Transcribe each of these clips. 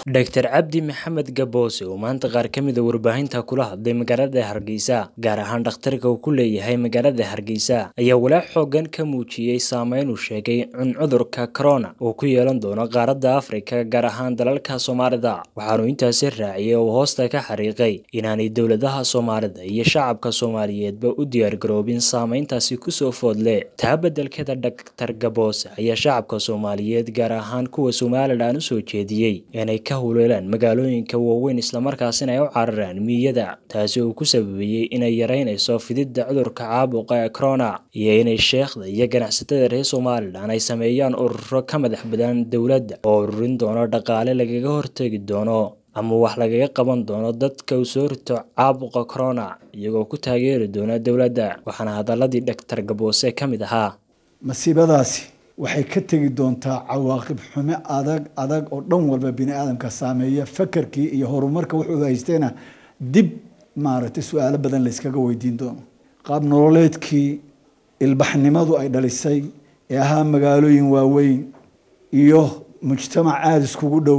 dr cabdi maxamed gaboose oo maanta qaar ka mid a warbaahinta kula hadlay magaalada hargeysa gaar ahaan dhakhtarka uu ku leeyahay magaalada hargeysa ayaa walaac xoogan ka muujiyey saameyn uu sheegay in cudurka corona uu ku yeelan doono qaaradda afrika gaar ahaan dalalka soomaalida waxaanu intaasi raaciyey oo hoosta ka xariiqay inaanay dowladaha soomaalida iyo shacabka soomaaliyeedba u diyaargaroobin saameyntaasi kusoo foodle taa beddelkeeda dhaktar gaboose ayaa shacabka soomaaliyeed gaar ahaan kuwa somalilan usoo jeediyey inay ka huleelaan magaalooyinka waaweyn islamarkaasina ay u cararaan miyada taasi uu ku sababeeyey inay yareynayso fididda cudurka caabuqa ee corona iyo inay sheekhda iyo ganacsatada reer somalilan ay sameeyaan ururo ka madax badan dowladda oo ururin doono dhaqaale lagaga hortegi doono ama wax lagaga qaban doono dadka uu soo rito caabuqa corona iyagoo ku taageeri doona dowladda waxaana hadaladii dhaktar gaboose ka mid ahaa masiibadaasi waxay ka tegi doontaa cawaaqib xume adag adag oo dhan walba bini aadamka saameeya fakarkii iyo horumarka wuxuu haysteena dib maaragtay su-aalo badan layskaga weydiin doono qaab nololeedkii ilbaxnimadu ay dhalisay ee ahaa magaalooyin waaweyn iyo mujtamac aada iskugu dhow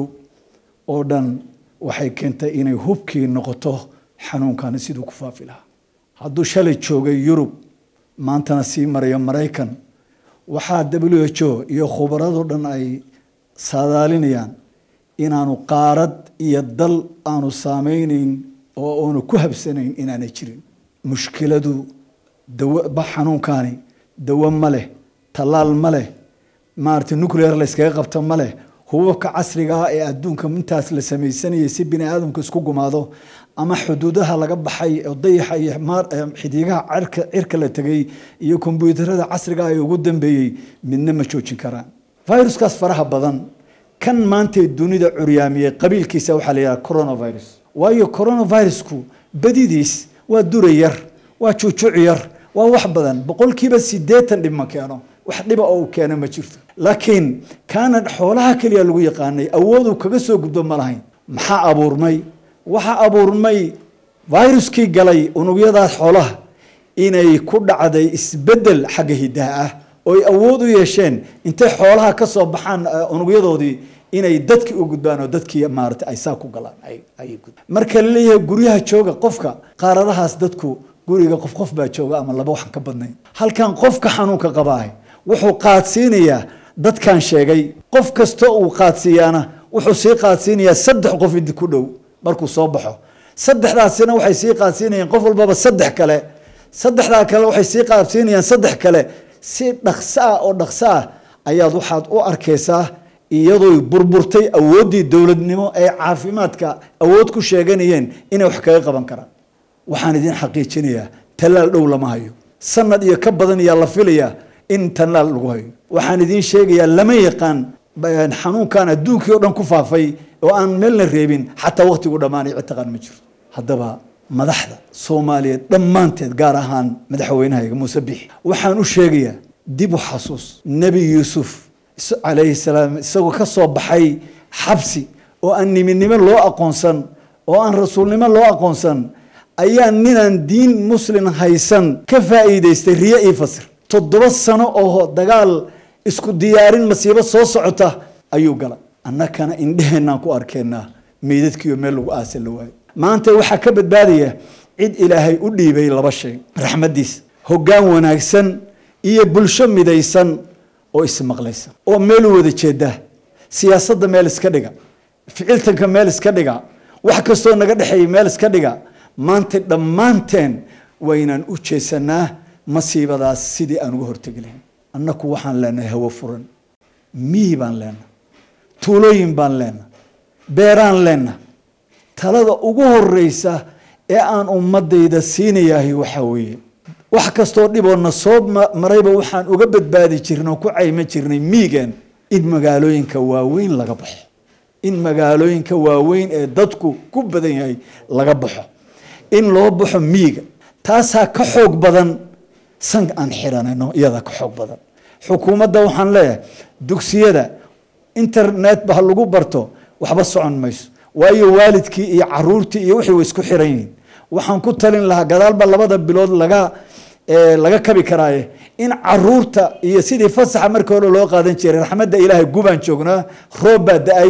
oo dhan waxay keentay inay hubkii noqoto xanuunkani siduu ku faafi lahaa hadduu shalay joogay yurub maantana sii marayo maraykan waxaa w h o iyo khubarado dhan ay saadaalinayaan inaanu qaarad iyo dal aanu saameyneyn oo aanu ku habsanayn inaanay jirin mushkiladu dawa xanuunkani dawo ma leh tallaal ma leh maaragtay nuclear layskaga qabto ma leh hubabka casriga ah ee adduunka intaas la sameysanayay si bini aadamku isku gumaado ama xuduudaha laga baxay oo dayaxa iyo xidigaha cirka cirka la tegay iyo kombyuutarada casriga ah ee ugu dambeeyey midna ma joojin karaan viruskaas faraha badan kan maantay dunida curyaamiyey qabiilkiisa waxaa la yidhaha coronavirus waayo coronavirusku badidiis waa dura yar waa juujuuc yar waa wax badan boqolkiiba sideetan dhib ma keeno wax dhiba oo uu keeno ma jirto laakiin kaana xoolaha keliya lagu yaqaanay awooduu kaga soo gudbo ma lahayn maxaa abuurmay waxaa abuurmay viruskii galay unugyadaas xoolaha inay ku dhacday isbedel xagga hidaha ah oo ay awood u yeesheen intay xoolaha ka soo baxaan unugyadoodii inay dadki u gudbaan oo dadkii maarata ay saa ku galaan marka la leeyahay guryaha jooga qofka qaaradahaas dadku guriga qof qof baa jooga ama laba waxan ka badnayn halkan qofka xanuunka qabaahay wuxuu qaadsiinayaa dadkan sheegay qof kasta uu qaadsiiyaana wuxuu sii qaadsiinayaa saddex qof idi ku dhow markuu soo baxo saddexdaasina waxay sii qaadsiinayaan qof walbaba saddex kale saddexdaa kale waxay sii qaadsiinayaan saddex kale si dhaqso ah oo dhaqso ah ayaad waxaad u arkaysaa iyadoo burburtay awooddii dowladnimo ee caafimaadka awood ku sheeganayeen inay wax kaga qaban karaan waxaan idin xaqiijinayaa tallaal dhow lama hayo sanad iyo ka badan ayaa la filayaa in tallaal lagu hayo waxaan idiin sheegayaa lama yaqaan xanuunkan adduunkii o dhan ku faafay oo aan meelna reebin xataa waqtigu dhammaanay cid taqaan ma jirto haddaba madaxda soomaaliyeed dhammaanteed gaar ahaan madaxweynahayga muuse bixi waxaan u sheegayaa dib u xasuus nebi yuusuf calayhi salaam isagoo ka soo baxay xabsi oo aan niminimo loo aqoonsan oo aan rasuulnimo loo aqoonsan ayaa ninaan diin muslin haysan ka faa'iidaystay riyo io fasir toddoba sano oo dagaal isku diyaarin masiibo soo socota ayuu gala annakana indheheenaan ku arkeenaa meydadkiiyo meel lagu aasa la waayo maanta waxaa ka badbaadaya cid ilaahay u dhiibay laba shay raxmaddiisa hoggaan wanaagsan iyo bulsho midaysan oo ismaqlaysa oo meel u wada jeeda siyaasadda meel iska dhiga ficiltanka meel iska dhiga wax kastoo naga dhexeeya meel iska dhiga maanta dhammaanteen waynaan u jeesanaa masiibadaas sidii aan uga hortegi lahayn annaku waxaan leenahay hawo furan miyi baan leenahay tuulooyin baan leenahay beeraan leenahay talada ugu horeysa ee aan ummadayda siinayahay waxaa weeye wax kastoo dhiboona soo marayba waxaan uga badbaadi jirnay oo ku cayma jirnay miigan in magaalooyinka waaweyn laga baxo in magaalooyinka waaweyn ee dadku ku badan yahay laga baxo in loo baxo miiga taasaa ka xoog badan san aan xiranayno iyadaa ka xoog badan xukuumadda waxaan leeyahay dugsiyada internet ba ha lagu barto waxba socon mayso waayo waalidkii iyo caruurtii iyo wixii way isku xiran yihiin waxaan ku talin lahaa gadaalba labada bilood laga laga kabi karaaye in caruurta iyo sidii fasaxa markii hore loo qaadan jiray raxmadda ilaahay gubaan joognaa roob baa da-ay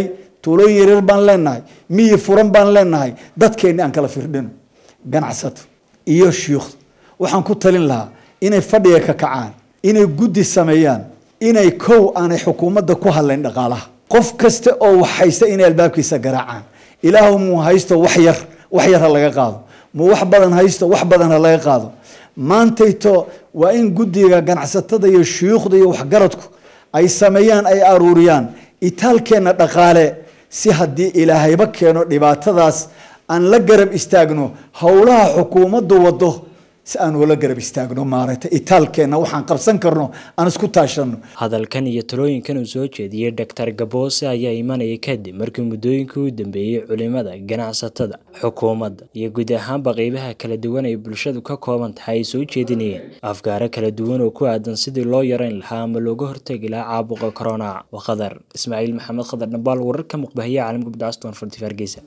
tuulooyin yaryar baan leenahay miyi furan baan leenahay dadkeenni aan kala firdhino ganacsato iyo shiikhdu waxaan ku talin lahaa inay fadhiga ka kacaan inay guddi sameeyaan inay kow aanay xukuumadda ku hadlayn dhaqaalaha qof kasta oo wax haysta inay albaabkiisa garaacaan ilaahu muu haysto wax yar wax yar ha laga qaado muu wax badan haysto wax badan ha laga qaado maantayto waa in guddiga ganacsatada iyo shuyuukhda iyo waxgaradku ay sameeyaan ay aruuriyaan itaalkeenna dhaqaale si haddii ilaahayba keeno dhibaatadaas aan la garab istaagno howlaha xukuumaddu wado si aan ula garab istaagno maaragtay itaalkeenna waxaan qabsan karno aan isku taashano hadalkan iyo talooyinkan uu soo jeediyey doctor gaboose ayaa imanaya kadib markii muddooyinkii u dambeeyey culimada ganacsatada xukuumadda iyo guud ahaanba qeybaha kala duwan ay bulshadu ka kooban tahay ay soo jeedinayeen afgaaro kala duwan oo ku aadan sidii loo yareyn lahaa ama looga hortegi lahaa caabuqa corona waa khadar ismaaciil maxamed khadar dhabaal wararka muqbahiya caalamka bidcaston forty hargeysa